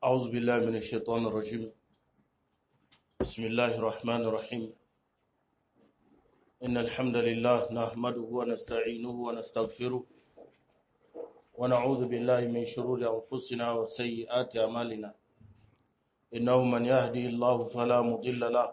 أعوذ بالله من الشيطان الرجيم بسم الله الرحمن الرحيم إن الحمد لله نحمده ونستعينه ونستغفره ونعوذ بالله من شرور أنفسنا وسيئات أعمالنا إنه من يهدي الله فلا مضل له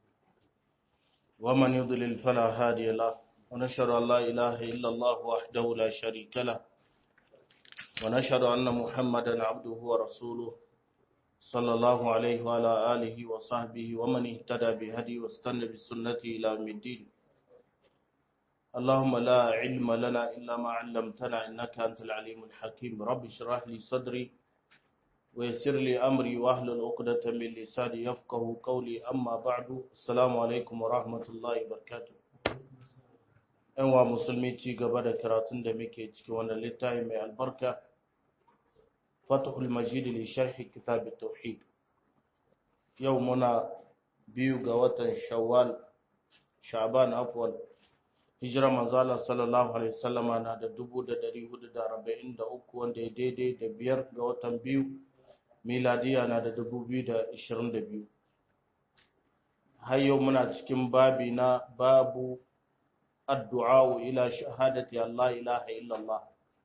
ومن يضلل فلا هادي له ونشهد أن لا إله إلا الله وحده لا شريك له ونشهد أن محمدا عبده ورسوله صلى الله عليه وعلى آله وصحبه ومن اهتدى بهدي واستنى بسنته إلى يوم الدين اللهم لا علم لنا إلا ما علمتنا إنك أنت العليم الحكيم رب اشرح لي صدري ويسر لي أمري واحلل عقدة من لساني يفقه قولي أما بعد السلام عليكم ورحمة الله وبركاته ‘yan wa musulmi ci gaba da karatun da muke ciki wannan littafi mai albarka fatahul majid li sharhi kitab tauhid yau muna biyu ga watan shawwal sha'ban afwan hijira manzala sallallahu alaihi wasallama na da 1443 wanda ya daidai da biyar ga watan biyu miladiya na da 2022 har yau muna cikin babi na babu addu'a ila shahadati Allah ilaha illallah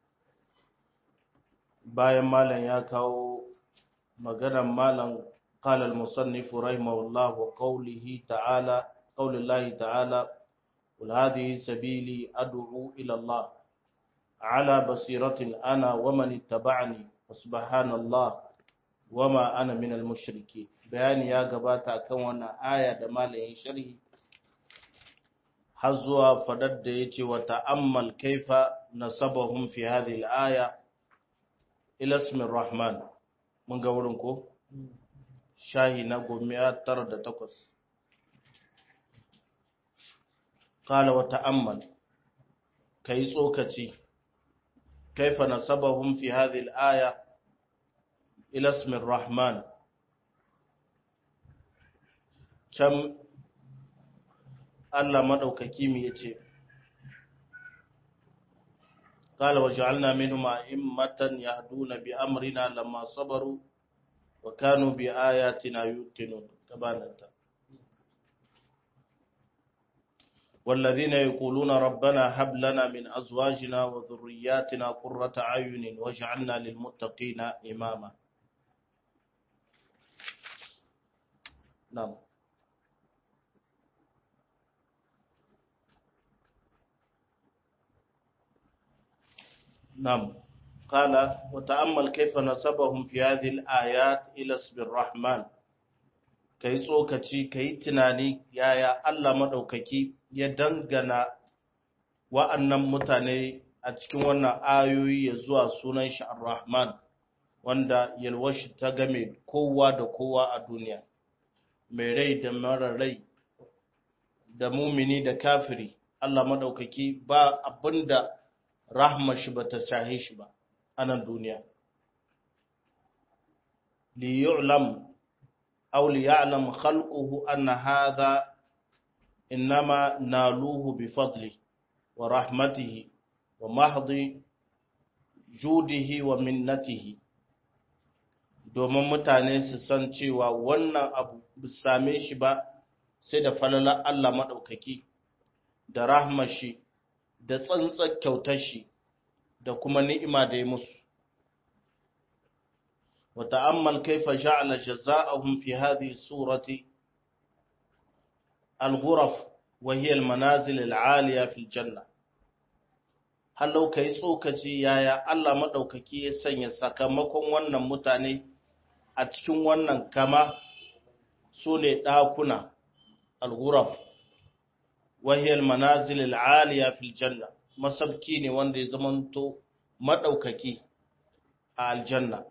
bayan malam ya kawo maganar malam قال المصنف رحمه الله وقوله تعالى قول الله تعالى قل هذه سبيلي أدعو إلى الله على بصيرة أنا ومن اتبعني وسبحان الله وما أنا من المشركين بيان يا قباتا كون آية دمال شرحي har zuwa fadar da ya ce wa ta'ammal kaifa nasabahum fi hadhihi al-aya ila ismi rahman mun ga wurin ko shahi na gomiya tara da takwas qala wa ta'ammal kai tsokaci kaifa nasabahum fi hadhihi al-aya ila ismi rahman can Allah maɗaukaki mu ya ce, Kala wa ja'alna minhum a'immatan yahduna bi amrina lamma sabaru wa kanu bi ayatina yuqinun tabananta والذين يقولون ربنا هب لنا من أزواجنا وذرياتنا قرة أعين واجعلنا للمتقين إماما نعم نعم قال وتأمل كيف نسبهم في هذه الآيات إلى اسم الرحمن kai tsokaci kai tunani yaya Allah madaukaki ya dangana wa'annan mutane a cikin wannan ayoyi ya zuwa sunan shi Ar-Rahman wanda yalwashi ta game kowa da kowa a duniya mai rai da mara rai da mumini da kafiri Allah madaukaki ba abinda rahma shi ba ta shahe shi ba a nan duniya. li yu'lam aw li ya'lam khalquhu anna hadha innama naluhu bi fadli wa rahmatihi wa mahdi judihi wa minnatihi domin mutane su san cewa wannan abu ba same shi ba sai da falalar Allah maɗaukaki da rahmar shi da tsantsar kyautar shi da kuma ni'ima da ya musu. Wa ta'ammal kaifa ja'ala jaza'ahum fi hadhihi surati al-ghuraf wa hiya al-manazil al-'aliya fil janna. Hallau kai tsokaci yaya Allah madaukaki ya sanya sakamakon wannan mutane a cikin wannan kama su ne ɗakuna al-ghuraf wahiyar manazil al'aliya fil janna masabki ne wanda ya zamanto maɗaukaki a aljanna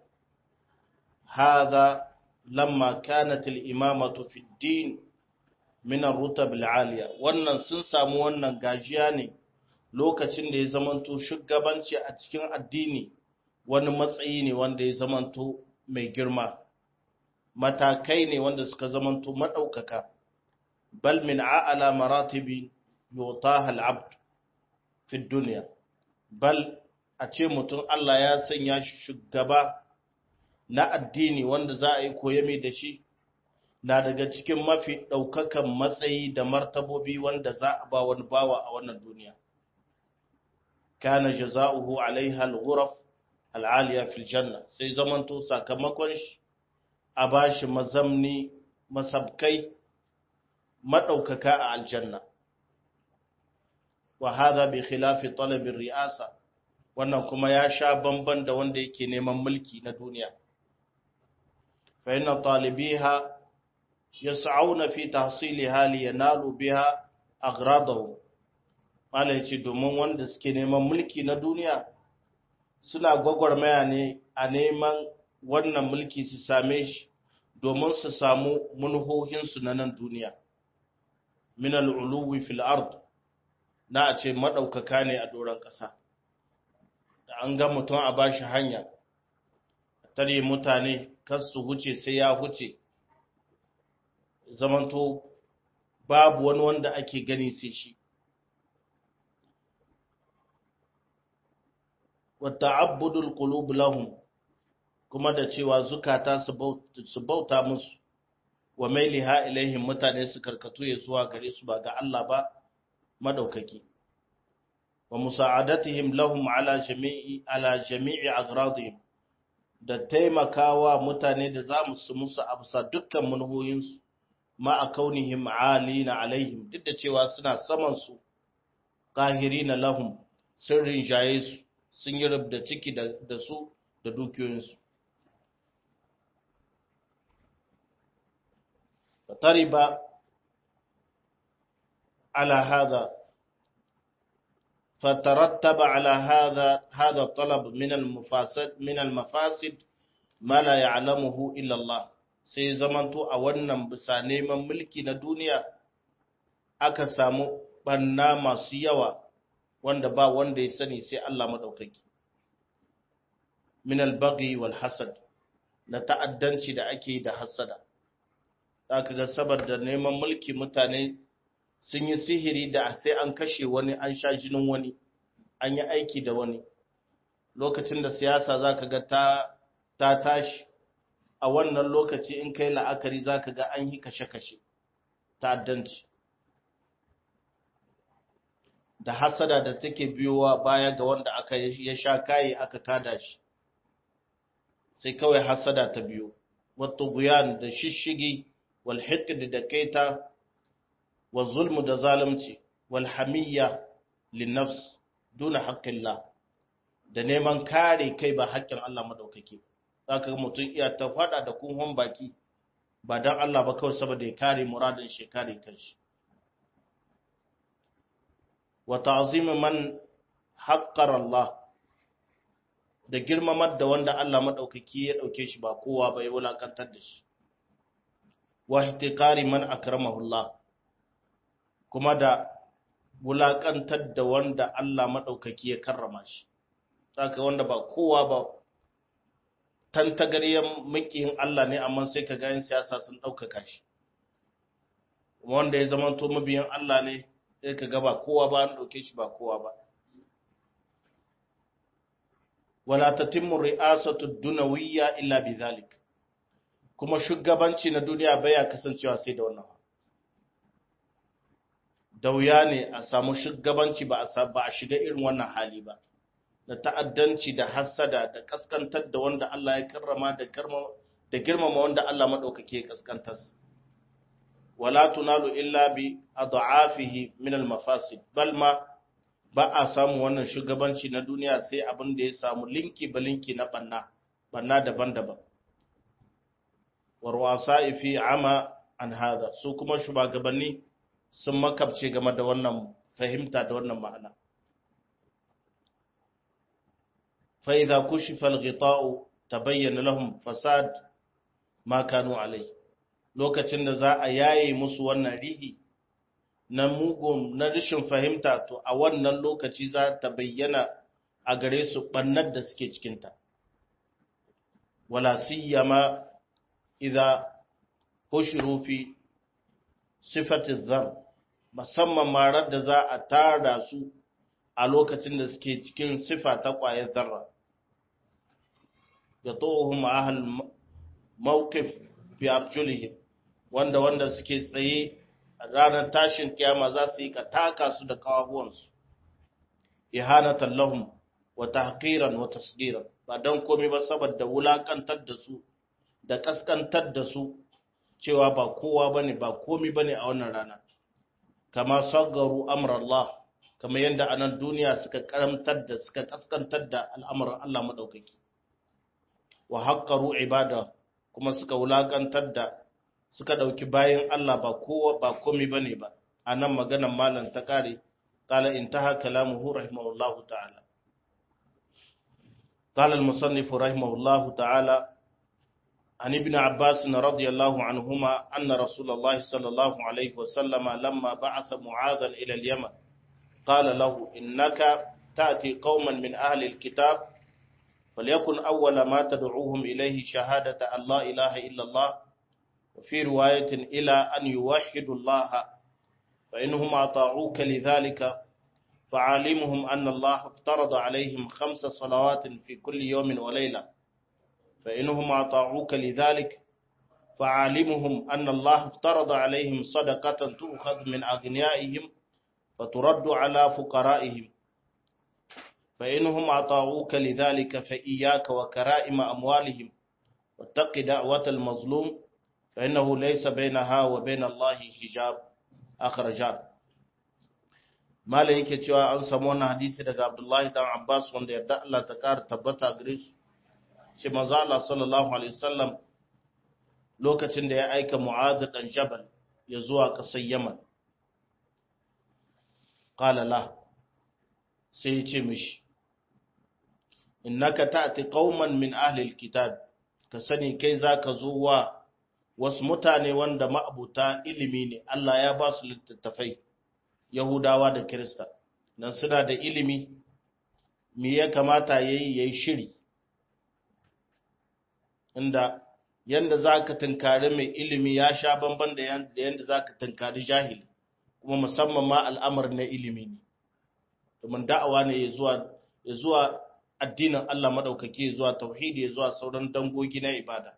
haza lamma kanat al-imamatu fi din min ar-rutab al-aliya wannan sun samu wannan gajiya ne lokacin da ya zamanto shugabanci a cikin addini wani matsayi ne wanda ya zamanto mai girma matakai ne wanda suka zamanto maɗaukaka bal min a'ala maratibi yutaha al-abd fi dunya bal a ce mutum Allah ya sanya shi shugaba na addini wanda za a yi koyami da shi na daga cikin mafi ɗaukakan matsayi da martabobi wanda za a ba wani bawa a wannan duniya kana jaza'uhu alaiha al-ghuraf al-aliya fil janna sai zamanto sakamakon shi a bashi mazamni masabkai madaukaka a aljanna wa hadha bi khilafi talab riasa wannan kuma ya sha bamban da wanda yake neman mulki na duniya fa inna talibiha yas'auna fi tahsiliha li yanalu biha aghradahu mala yace domin wanda suke neman mulki na duniya suna gwagwarmaya ne a neman wannan mulki su same shi domin su samu munhohinsu na nan duniya min al'uluwi fil ard na a ce maɗaukaka ne a doron ƙasa da an ga mutum a bashi hanya tare mutane kar su huce sai ya huce zamanto babu wani wanda ake gani sai shi wata abudul qulub lahum kuma da cewa zukata su bauta musu wa mailiha ilaihim mutane su karkatu ya zuwa gare su ba ga Allah ba madaukaki wa musa'adatihim lahum ala jami'i ala jami'i agradihim da taimakawa mutane da za mu su musu absa dukkan manhoyinsu ma a kaunihim alina alaihim duk da cewa suna saman su qahirina lahum sun rinjaye su sun yi rubda ciki da su da dukiyoyinsu فترب على هذا فترتب على هذا هذا الطلب من المفاسد من المفاسد ما لا يعلمه الا الله sai zamanto a wannan bisa neman mulki na duniya aka samu banna masu yawa wanda ba wanda ya sani sai Allah madaukaki min al-baghi wal hasad na ta'addanci da ake da hasada zaka ga saboda neman mulki mutane sun yi sihiri da sai an kashe wani an sha jinin wani an yi aiki da wani lokacin da siyasa zaka ga ta ta tashi a wannan lokaci in kai la'akari zaka ga an yi kashe-kashe ta'addanci da hasada da take biyowa baya ga wanda aka ya sha kayi aka kada shi sai kawai hasada ta biyo wato guyan da shishigi wal hiqd da kaita wa zulmu da zalunci wal hamiyya lin nafs duna haqqillah da neman kare kai ba haƙƙin Allah madaukake zaka ga mutum iya ta fada da kunhon baki ba dan Allah ba kawai saboda ya kare muradin shi kare kanshi wa ta'zim man haqqara Allah da girmamar da wanda Allah madaukaki ya dauke shi ba kowa ba ya wulakantar da shi wa ihtiqari man akramahu Allah kuma da wulakantar da wanda Allah madaukaki ya karrama shi saka wanda ba kowa ba tantagaryen makiyin Allah ne amma sai ka ga yin siyasa sun daukaka shi wanda ya zama to mabiyan Allah ne sai ka ga ba kowa ba an dauke shi ba kowa ba wala tatimmu ri'asatu dunawiyya illa bidhalik kuma shugabanci na duniya baya kasancewa sai da wannan da wuya ne a samu shugabanci ba a ba a shiga irin wannan hali ba da ta'addanci da hasada da kaskantar da wanda Allah ya karrama da karma da girmama wanda Allah madaukake ya kaskantar wala tunalu illa bi adhafihi min al-mafasid bal ma ba a samu wannan shugabanci na duniya sai abin da ya samu linki ba linki na banna banna daban-daban warwasa fi ama an hada su kuma shugabanni sun makabce game da wannan fahimta da wannan ma'ana fa idza kushifa al-ghita'u tabayyana lahum fasad ma kanu alai lokacin da za a yaye musu wannan rihi na mugun na rashin fahimta to a wannan lokaci za ta bayyana a gare su bannar da suke cikinta wala siyama idza hushiru fi sifati zar musamman marar da za a tara su a lokacin da suke cikin sifa ta ƙwayar zarra yatuhum ahl mawqif fi arjulihim wanda wanda suke tsaye a ranar tashin kiyama za su yi ka taka su da kawahuwansu ihanatan lahum wa tahqiran wa tasgiran ba dan komai ba saboda wulakantar da su da kaskantar da su cewa ba kowa bane ba komai bane a wannan rana kama saggaru amrallah kamar yadda a nan duniya suka karamtar da suka kaskantar da al'amuran Allah madaukaki wa haqqaru ibada kuma suka wulakantar da suka dauki bayan Allah ba kowa ba komai bane ba anan maganar malam ta kare qala intaha kalamuhu rahimahullahu ta'ala قال المصنف رحمه الله تعالى عن ابن عباس رضي الله عنهما أن رسول الله صلى الله عليه وسلم لما بعث معاذا إلى اليمن قال له إنك تأتي قوما من أهل الكتاب فليكن أول ما تدعوهم إليه شهادة أن لا إله إلا الله وفي رواية إلى أن يوحدوا الله فإنهم أطاعوك لذلك فعالمهم أن الله افترض عليهم خمس صلوات في كل يوم وليلة فإنهم أطاعوك لذلك فعالمهم أن الله افترض عليهم صدقة تؤخذ من أغنيائهم فترد على فقرائهم فإنهم أطاعوك لذلك فإياك وكرائم أموالهم واتق دعوة المظلوم فإنه ليس بينها وبين الله حجاب أخرجان Malam yake cewa an samu wannan hadisi daga Abdullahi dan Abbas wanda yarda Allah ta ƙara tabbata gare su. Shi manzo Allah sallallahu alaihi wasallam lokacin da ya aika Mu'adh dan Jabal ya zuwa ƙasar Yaman. Qala la sai ya ce mishi innaka ta'ti qauman min ahli alkitab ka sani kai zaka zo wa wasu mutane wanda ma'abuta ilimi ne Allah ya ba su littattafai Yahudawa da Kirista, nan suna da ilimi, me ya kamata ya yi ya yi shiri, inda yadda za ka tunkari mai ilimi ya sha bamban da yadda za ka tunkari jahili, kuma musamman ma al'amar na ilimi ne, domin da'awa ne ya zuwa addinin Allah maɗaukaki ya zuwa tauhidi ya zuwa sauran dangogi na ibada.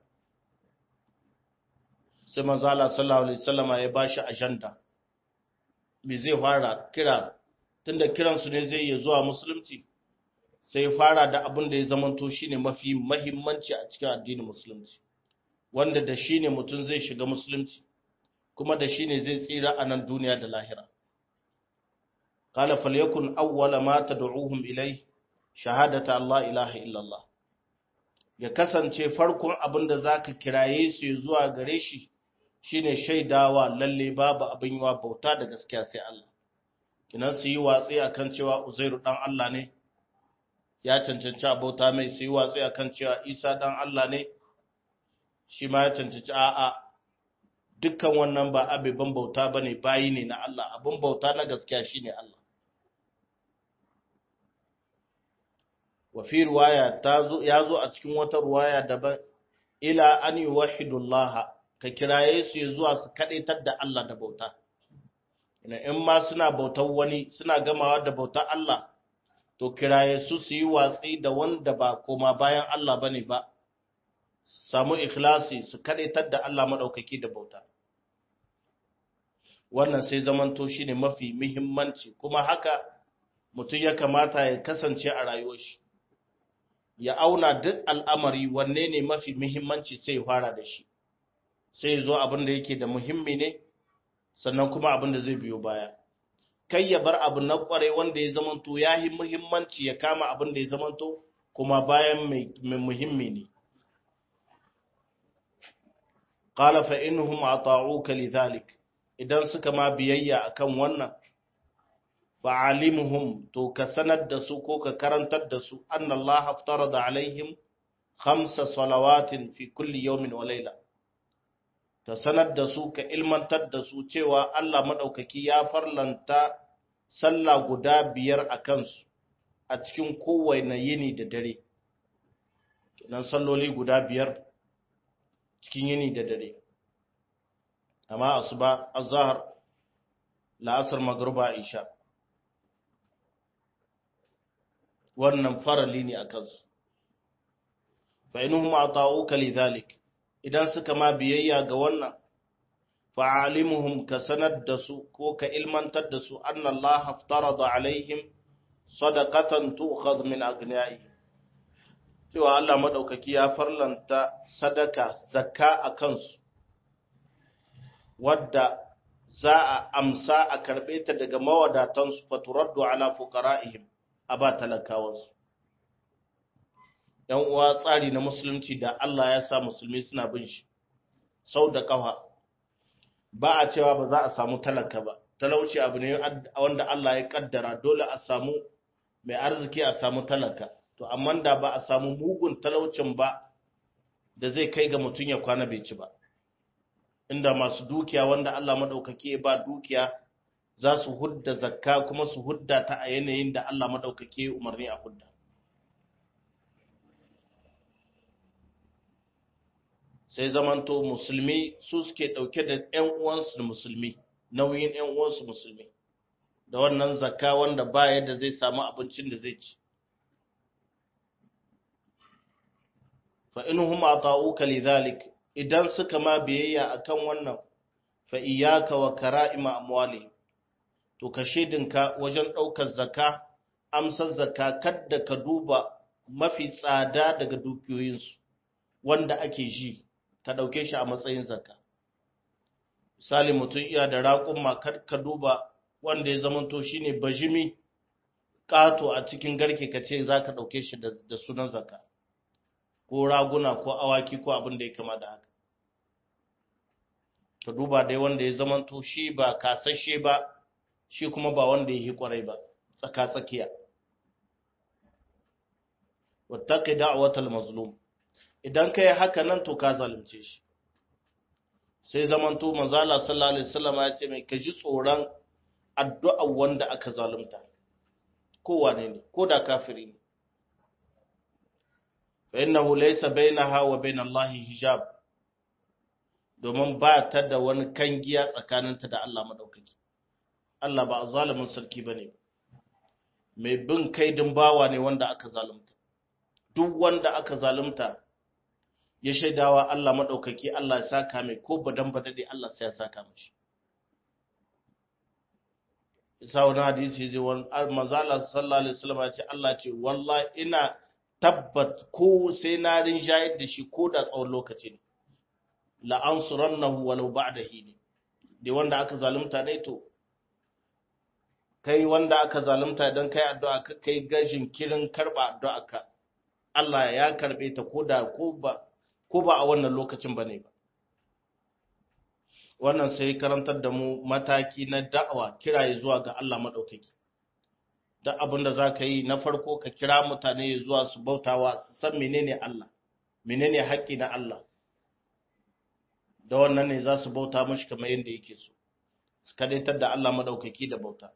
Sai manzala sallallahu Alaihi wasallama ya ba shi ajanda. me zai fara kira tunda kiransu ne zai iya zuwa musulunci sai fara da abin da ya zamanto shine mafi mahimmanci a cikin addinin musulunci wanda da shine mutum zai shiga musulunci kuma da shine zai tsira a nan duniya da lahira qala falyakun awwala ma tad'uhum ilai shahadata Allah ilaha illallah ya kasance farkon abin da zaka kiraye su zuwa gare shi shine shaidawa lalle babu abin yiwa bauta da gaskiya sai Allah kinan su yi watsi akan cewa Uzairu dan Allah ne ya cancanci bauta mai su yi watsi akan cewa Isa dan Allah ne shi ma ya cancanci a'a dukkan wannan ba abiban bauta bane bayi ne na Allah abin bauta na gaskiya shine Allah wa fi riwaya tazo yazo a cikin wata riwaya daban ila an yuwahhidullaha ka kiraye su ya zuwa su kaɗaitar da Allah da bauta. In ma suna bautar wani suna gamawa da bautar Allah, to kiraye su su yi watsi da wanda ba koma bayan Allah ba ne ba, samu ikhlasi su kaɗaitar da Allah maɗaukaki da bauta. Wannan sai zamanto shi ne mafi muhimmanci, kuma haka mutum ya kamata ya kasance a rayuwar shi. Ya auna duk al'amari wanne ne mafi muhimmanci sai ya fara da shi. sai zo abin da yake da muhimmi ne sannan kuma abin da zai biyo baya kai ya bar abu na kware wanda ya zamanto ya yi muhimmanci ya kama abin da ya zamanto kuma bayan mai muhimmi ne qala fa innahum ata'uka lidhalik idan suka ma biyayya akan wannan fa alimuhum to ka sanar da su ko ka karantar da su anna Allah aftarada alaihim khamsa salawatin fi kulli yawmin wa layla ta sanar da su ka ilmantar da su cewa Allah maɗaukaki ya farlanta sallah guda biyar a kansu a cikin kowane yini da dare. Kenan salloli guda biyar cikin yini da dare. Amma asuba azhar la'asar magruba isha. Wannan farali ne a kansu. fa inuhum ata'uka lidhalik idan suka ma biyayya ga wannan fa'alimuhum ka sanar da su ko ka ilmantar da su anna Allah aftarada alaihim sadaqatan tu'khadh min aghniyai cewa Allah madaukaki ya farlanta sadaka zakka a kansu wadda za a amsa a karbe ta daga mawadatansu faturaddu ala fuqara'ihim a ba talakawansu ‘yan uwa tsari na musulunci da Allah ya sa musulmi suna bin shi sau da ƙafa ba a cewa ba za a samu talaka ba talauci abu ne wanda Allah ya kaddara dole a samu mai arziki a samu talaka to amma da ba a samu mugun talaucin ba da zai kai ga mutum ya kwana bai ci ba inda masu dukiya wanda Allah maɗaukaki ya ba dukiya za su hudda zakka kuma su hudda ta a yanayin da Allah maɗaukaki ya umarni a hudda sai zamanto musulmi su suke ɗauke da ‘yan uwansu musulmi nauyin ‘yan uwansu musulmi da wannan zakka wanda ba yadda zai samu abincin da zai ci fa inuhum ata'uka lidhalik idan suka ma biyayya akan wannan fa iyyaka wa kara'ima amwali to ka shedinka wajen ɗaukar zakka amsar zakka kadda ka duba mafi tsada daga dukiyoyinsu wanda ake ji ka ɗauke shi a matsayin zakka misali mutum iya da raƙumma kar ka duba wanda ya zamanto shi ne bajimi ƙato a cikin garke ka ce za ka ɗauke shi da sunan zakka ko raguna ko awaki ko abin da ya kama da haka ka duba dai wanda ya zamanto shi ba kasashe ba shi kuma ba wanda ya yi ƙwarai ba tsaka-tsakiya wattaqi da'watal mazlum idan kai haka nan to ka zalunce shi sai zamanto manzo Allah sallallahu alaihi wasallam ya ce mai kaji tsoron addu'a wanda aka zalunta ko wane ne ko da kafiri ne fa innahu laysa bainaha wa bain Allah hijab domin ba ta da wani kangiya tsakaninta da Allah madaukaki Allah ba zalimin sarki bane mai bin kaidin bawa ne wanda aka zalunta duk wanda aka zalunta ya shaidawa Allah maɗaukaki Allah ya saka mai ko badan badade Allah sai ya saka mashi. Isa wani hadisi zai wani manzala sallallahu alaihi wasallam ya ce Allah ce wallahi ina tabbat ko sai na rinjayar da shi ko da tsawon lokaci ne. La ansurannahu walau ba'da hini. Da wanda aka zalunta ne to kai wanda aka zalunta idan kai addu'a ka kai gashin kirin karba addu'a ka Allah ya karbe ta ko da ko ba ko ba a wannan lokacin ba ne ba. Wannan sai karantar da mu mataki na da'awa kiraye zuwa ga Allah maɗaukaki. Duk abin da za ka yi na farko ka kira mutane zuwa su bautawa su san menene Allah, menene haƙƙi na Allah. Da wannan ne za su bauta mashi kamar yadda yake so, su kadaitar da Allah maɗaukaki da bauta.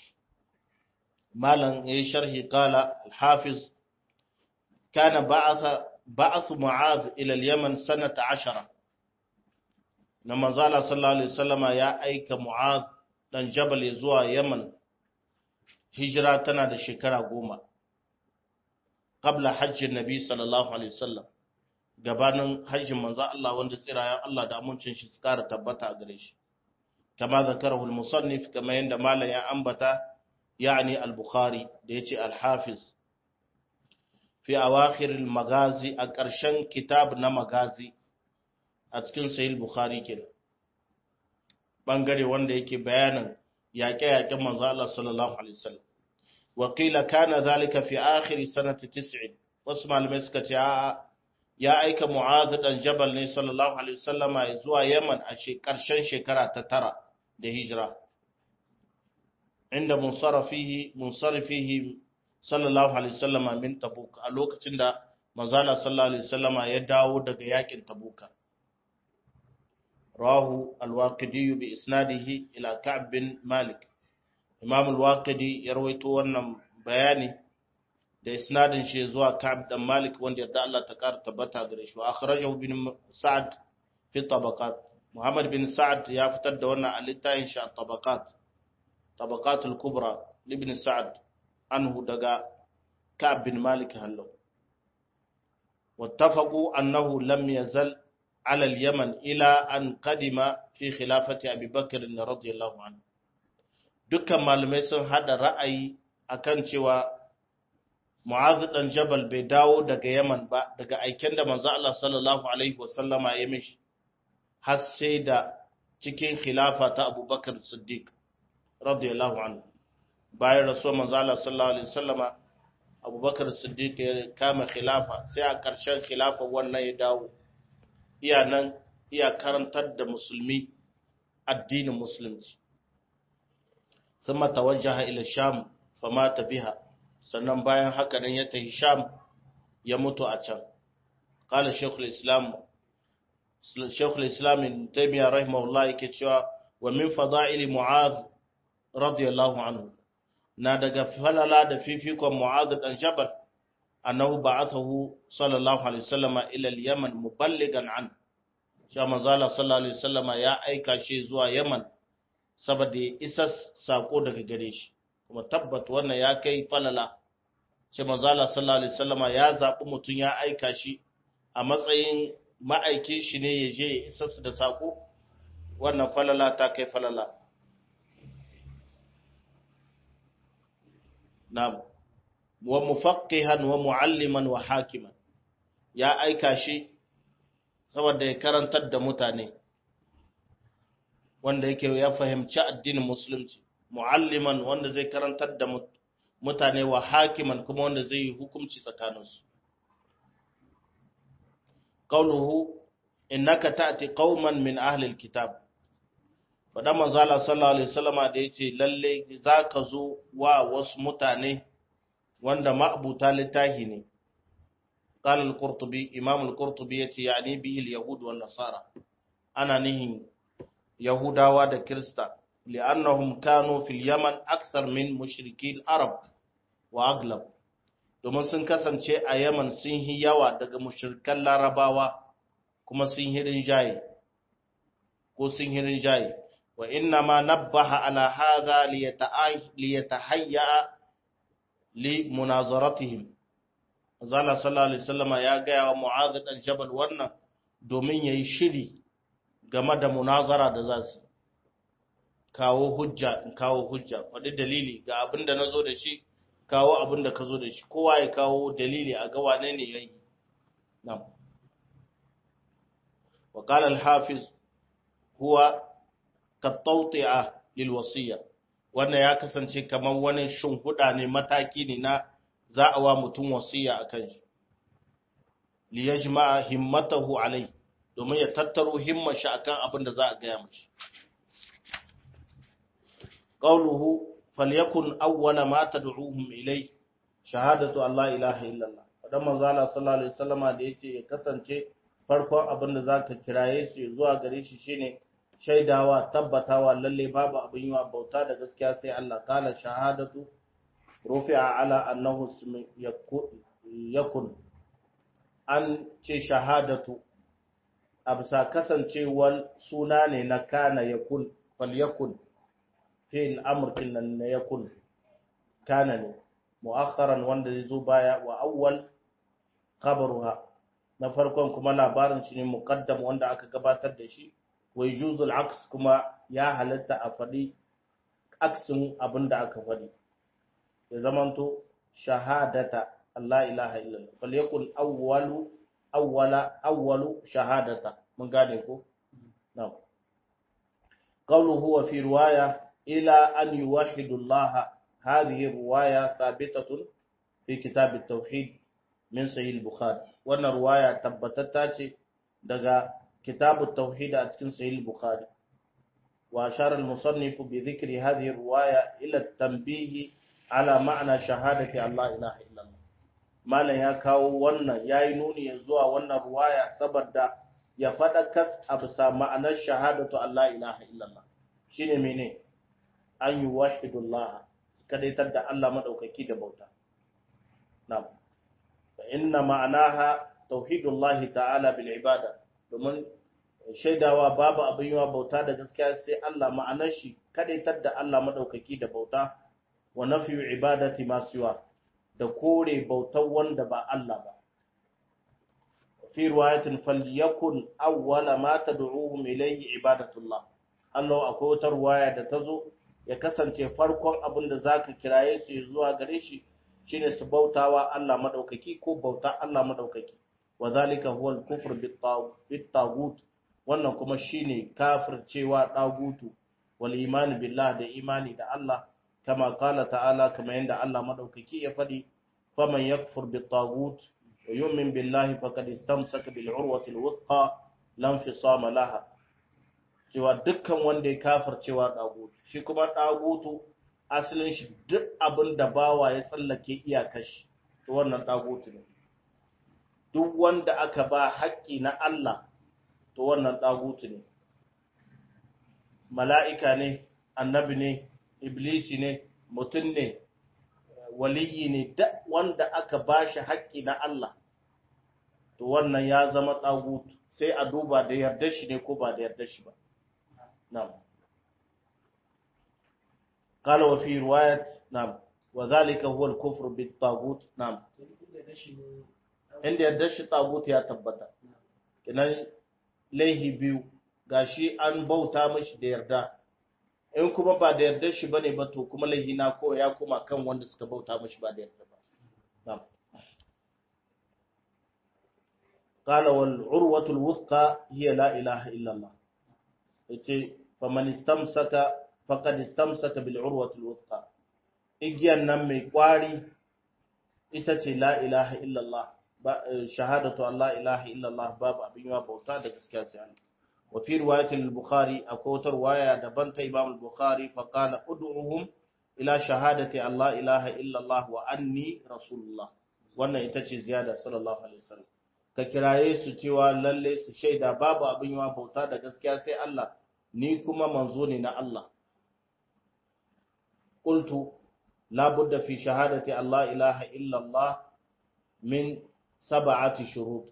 Malam ya yi sharhi kala, Hafiz, kana ba'atha بعث معاذ إلى اليمن سنة عشرة لما زال صلى الله عليه وسلم يا أيك معاذ دان جبل يزوى يمن هجرة تنا شكرا قوما قبل حج النبي صلى الله عليه وسلم gabanin hajjin manzo Allah wanda tsirayen Allah da amincin shi suka tabbata a gare shi kama zakarahu al-musannif kama yanda malam ya ambata yani al-bukhari da yace al-hafiz fi awakhiril magazi a ƙarshen kitab na magazi a cikin sahih bukhari kenan bangare wanda yake bayanin yaƙe-yaƙen manzo Allah sallallahu alaihi wasallam wa qila kana zalika fi akhir sanati 90 wasu malamai suka ce a ya aika mu'adh dan jabal ne sallallahu alaihi wasallama zuwa yaman a ƙarshen shekara ta tara da hijira inda munsarafihi munsarifihi sallallahu alaihi wasallama min tabuk a lokacin da manzala sallallahu alaihi wasallama ya dawo daga yakin tabuka rahu alwaqidi bi isnadihi ila ka'b bin malik imam alwaqidi ya rawaito wannan bayani da isnadin shi zuwa ka'b dan malik wanda yadda Allah ta kara tabbata gare shi wa akhrajahu bin sa'd fi tabaqat muhammad bin sa'd ya fitar da wannan a littafin shi at-tabaqat tabaqatul kubra ibn sa'd anhu daga Ka'ab bin Malik hallo wattafaqu annahu lam yazal ala al-yaman ila an qadima fi khilafati Abi Bakr radiyallahu anhu dukkan malamai sun hada ra'ayi akan cewa Mu'adh dan Jabal bai dawo daga Yaman ba daga aiken da manzo Allah sallallahu alaihi wasallama ya mishi har sai da cikin khilafa ta Abu Bakr Siddiq radiyallahu anhu bayan rasuwar manzo Allah sallallahu alaihi wasallama Abu Bakr Siddiq ya kama khilafa sai a ƙarshen khilafa wannan ya dawo iya nan iya karantar da musulmi addinin musulunci ثم توجه إلى الشام فمات بها sannan bayan haka nan ya tafi sham ya mutu a can qala shaykhul islam shaykhul islam ibn taymiyyah rahimahullah yake cewa wa min fada'ili mu'adh radiyallahu anhu na daga falala da fifikon mu'adh dan jabal annahu ba'athahu sallallahu alaihi wasallama ila al-yaman muballigan an cewa manzala sallallahu alaihi wasallama ya aika shi zuwa yaman saboda ya isa sako daga gare shi kuma tabbat wannan ya kai falala ce manzala sallallahu alaihi wasallama ya zaɓi mutum ya aika shi a matsayin ma'aikin shi ne ya je ya isa su da sako wannan falala ta kai falala na'am wa mufaqqihan wa mualliman wa hakiman ya aika shi saboda ya karantar da mutane wanda yake ya fahimci addinin musulunci mualliman wanda zai karantar da mutane wa hakiman kuma wanda zai yi hukunci tsakaninsu qauluhu innaka ta'ti qauman min ahli alkitab fadan manzo Allah sallallahu alaihi wasallama da yace lalle zaka zo wa wasu mutane wanda ma'abuta littahi ne قال القرطبي إمام القرطبي يتي يعني به اليهود والنصارى أنا نهي يهودا ودا كريستا لأنهم كانوا في اليمن أكثر من مشركي العرب وأغلب domin sun kasance a Yaman sun yi yawa daga mushrikan Larabawa kuma sun yi rinjaye ko sun yi rinjaye wa inna ma nabbaha ala hadha liyatahayya li munazaratihim Zala sallallahu alaihi wasallama ya gaya wa Mu'adh dan Jabal wannan domin yayi shiri game da munazara da za su kawo hujja in kawo hujja faɗi dalili ga abin da nazo da shi kawo abin da ka zo da shi kowa ya kawo dalili a ga wane ne yayi na'am wa qala al-hafiz huwa katawti'a lil wasiyya wannan ya kasance kamar wani shimfiɗa ne mataki ne na za a wa mutum wasiya a kan shi li yajma'a himmatahu alai domin ya tattaro himmar shi akan abin da za a gaya mashi qawluhu falyakun awwala ma tad'uhum ilai shahadatu an la ilaha illallah dan manzo Allah sallallahu alaihi wasallama da yace ya kasance farkon abin da zaka kiraye su zuwa gare shi shine shaidawa tabbatawa lalle babu abin yiwa bauta da gaskiya sai Allah kala shahadatu rufi'a ala annahu yakun an ce shahadatu a bisa kasancewar suna ne na kana yakun fal yakun fi'il amurkin nan na yakun kana ne mu'akharan wanda zai zo baya wa awwal khabaruha na farkon kuma labarin shi ne muqaddam wanda aka gabatar da shi wa yujuzul aks kuma ya halatta a faɗi aksin abin da aka faɗi ya zamanto shahadata Allah ilaha illallah fal yakun awwalu awwala awwalu shahadata mun gane ko na'am qawluhu wa fi riwaya ila an yuwahhidu Allah hadhihi riwaya thabitatun fi kitab at-tauhid min sahih al-bukhari wannan riwaya tabbatatta ce daga kitab at-tauhid a cikin sahih al-bukhari wa ashara al-musannif bi dhikri hadhihi riwaya ila at-tanbih ala ma'ana shahadati Allah ilaha illallah malam ya kawo wannan yayi nuni zuwa wannan ruwaya saboda ya fada kas a bisa ma'anar shahadatu Allah ilaha illallah shine mene an yi wahidullah kadaitar da Allah madaukaki da bauta na'am fa inna ma'anaha tauhidullah ta'ala bil ibada domin shaidawa babu abin yiwa bauta da gaskiya sai Allah ma'anar shi kadaitar da Allah madaukaki da bauta wa nafiyu ibadati ma siwa da kore bautar wanda ba Allah ba fi riwayatin falyakun awwala ma tad'uhum ilayhi ibadatullah Allah akwai wata riwaya da tazo ya kasance farkon abin da zaka kiraye su zuwa gare shi shine su bautawa Allah madaukaki ko bauta Allah madaukaki wa zalika huwa al-kufr bit-taghut wannan kuma shine kafircewa dagutu wal iman billah da imani da Allah kama qala ta'ala kama yanda Allah madaukaki ya fadi faman yakfur bit-taghut wa yu'min billahi faqad istamsaka bil urwati al-wuthqa lam fisama laha cewa dukkan wanda ya kafircewa dagutu shi kuma dagutu asalin shi duk abin da bawa ya tsallake iyakar shi to wannan dagutu ne duk wanda aka ba haƙƙi na Allah to wannan dagutu ne mala'ika ne annabi ne iblisi ne mutum ne waliyi ne duk wanda aka ba shi haƙƙi na Allah to wannan ya zama dagutu sai a duba da yarda shi ne ko ba da yarda shi ba na'am قال وفي رواية نعم وذلك هو الكفر بالطاغوت نعم inda yadda shi tagut ya tabbata kinan laihi biyu gashi an bauta mashi da yarda in kuma ba da yarda shi bane ba to kuma laihi na ko ya kuma kan wanda suka bauta mashi ba da yarda ba na'am قال والعروة الوثقى هي لا إله إلا الله yace faman istamsaka faqad istamsaka bil urwati al wuthqa igiyan nan mai kwari ita ce la ilaha illallah shahadatu an la ilaha illallah babu abin yawa bauta da gaskiya sai Allah wa fi riwayat al bukhari akwai wata riwaya daban ta imam al bukhari fa qala ud'uhum ila shahadati an la ilaha illallah wa anni rasulullah wannan ita ce ziyada sallallahu alaihi wasallam ka kiraye su cewa lalle su shaida babu abin yawa bauta da gaskiya sai Allah ni kuma manzo ne na Allah qultu la budda fi shahadati Allah ilaha illa Allah min sab'ati shurut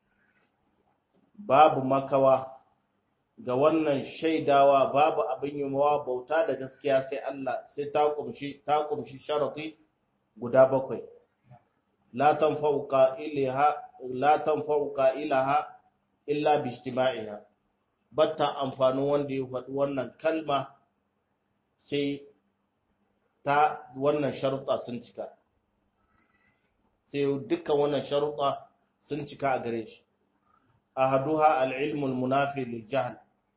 babu makawa ga wannan shaidawa babu abin yawa bauta da gaskiya sai Allah sai ta kumshi ta kumshi sharati guda bakwai la tanfa'u qa'ilaha la tanfa'u qa'ilaha illa bi ijtima'iha batta amfanin wanda ya faɗi wannan kalma sai ta wannan sharuɗa sun cika sai dukkan wannan sharuɗa sun cika a gare shi ahaduha al-ilmu al-munafi lil jahl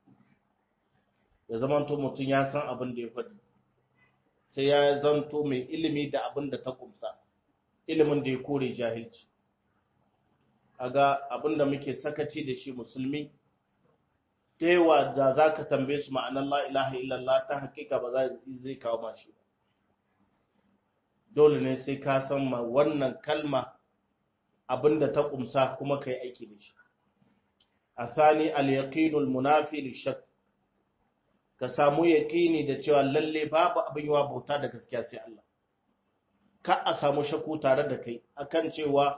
ya zamanto mutum ya san abin da ya faɗi sai ya zanto mai ilimi da abin da ta kumsa ilimin da ya kore jahilci aga abin da muke sakaci da shi musulmi ta yawa da za ka tambaye su ma'anar la ilaha illallah ta hakika ba zai kawo mashi dole ne sai ka san ma wannan kalma abin da ta kumsa kuma ka yi aiki da shi a sani al-yaqinul munafi lishak ka samu yaqini da cewa lalle babu abin yawa bauta da gaskiya sai Allah ka a samu shakku tare da kai akan cewa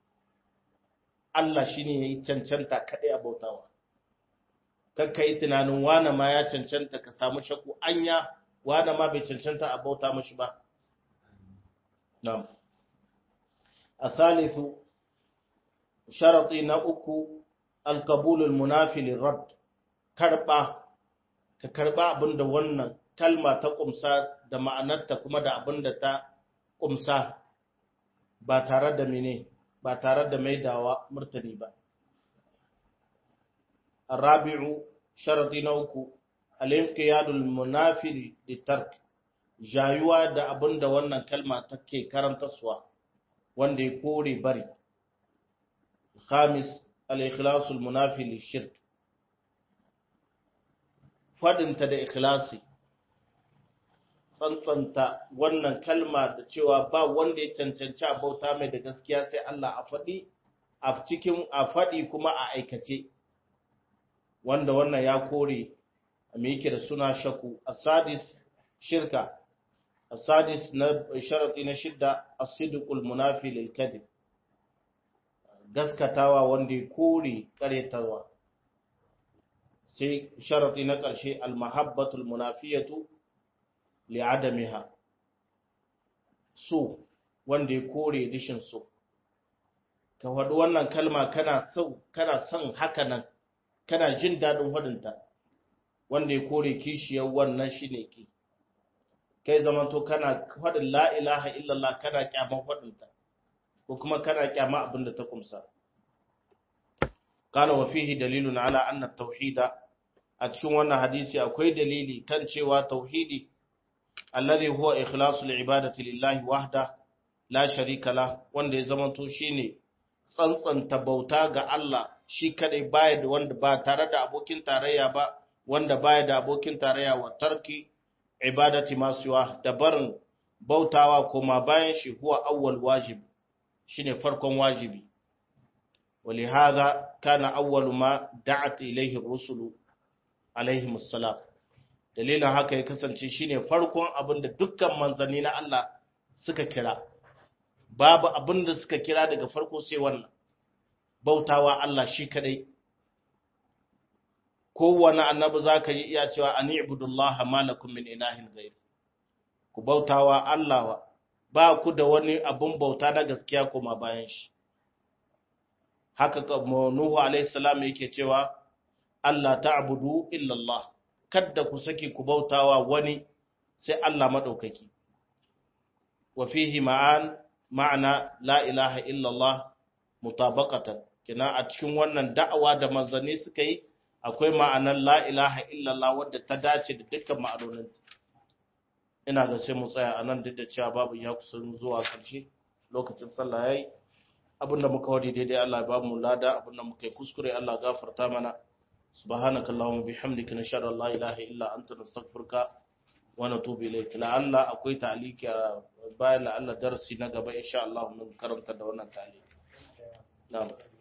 Allah shine yayi cancanta kadai a bautawa kakka yi tunanin wane ma ya cancanta ka samu shakku anya wane ma bai cancanta a bauta mashi ba na'am asalisu sharati na uku alqabulul munafi lirad karba ka karba abinda wannan kalma ta kumsa da ma'anarta kuma da abinda ta kumsa ba tare da mene ba tare da maidawa murtani ba الرابع شرط نوكو الانقياد المنافي للترك jayuwa da abin da wannan kalma take karantarwa wanda ya kore bari khamis al-ikhlas al-munafi lishirk fadinta da ikhlasi tsantsanta wannan kalma da cewa ba wanda ya cancanci a bauta mai da gaskiya sai Allah a faɗi a cikin a faɗi kuma a aikace wanda wannan ya kore me yake da suna shaku asadis shirka asadis na sharadi na shidda as-sidqul munafi lil kadhib gaskatawa wanda ya kore karetawa sai sharadi na ƙarshe al-mahabbatul munafiyatu li adamiha so wanda ya kore dishin so ka faɗi wannan kalma kana so kana son haka nan kana jin daɗin faɗinta wanda ya kore kishiyar wannan shine ki kai zamanto kana faɗin la ilaha illallah kana kyaman faɗinta ko kuma kana kyama abin da ta kumsa قال وفيه دليل على أن التوحيد أتشون وانا حديثي أكوي دليلي كان شوى توحيدي الذي هو إخلاص العبادة لله وحده لا شريك له wanda ya zamanto shine tsantsanta bauta ga Allah shi kadai baya da wanda ba tare da abokin tarayya ba wanda baya da abokin tarayya wa tarki ibadati masuwa da barin bautawa kuma bayan shi huwa awwal wajib shine farkon wajibi ولهذا كان أول ما دعت إليه الرسل عليهم السلام dalilin haka ya kasance shine farkon abin da dukkan manzanni na Allah suka kira babu abin da suka kira daga farko sai wannan bautawa Allah shi kadai kowane annabi zaka yi iya cewa ani ibudullaha malakum min ilahin ghayr ku bautawa Allah ba ku da wani abun bauta na gaskiya kuma bayan shi haka Nuhu alaihi salam yake cewa Allah ta'budu illa Allah kada ku saki ku bautawa wani sai Allah madaukaki wa fihi ma'an ma'ana la ilaha illa Allah mutabaqatan kina a cikin wannan da'awa da manzanni suka yi akwai ma'anar la ilaha illa Allah wadda ta dace da dukkan ma'anonin ina ga sai mu tsaya anan duk da cewa babu ya kusan zuwa karshe lokacin sallah yayi abinda muka wadi daidai Allah ya ba mu lada abinda muka yi kuskure Allah gafarta mana subhanaka allahumma bihamdika nashhadu an la ilaha illa anta nastaghfiruka wa natubu ilayk la'alla akwai ta'liki bayan la'alla darasi na gaba insha Allah mun karanta da wannan ta'liki na'am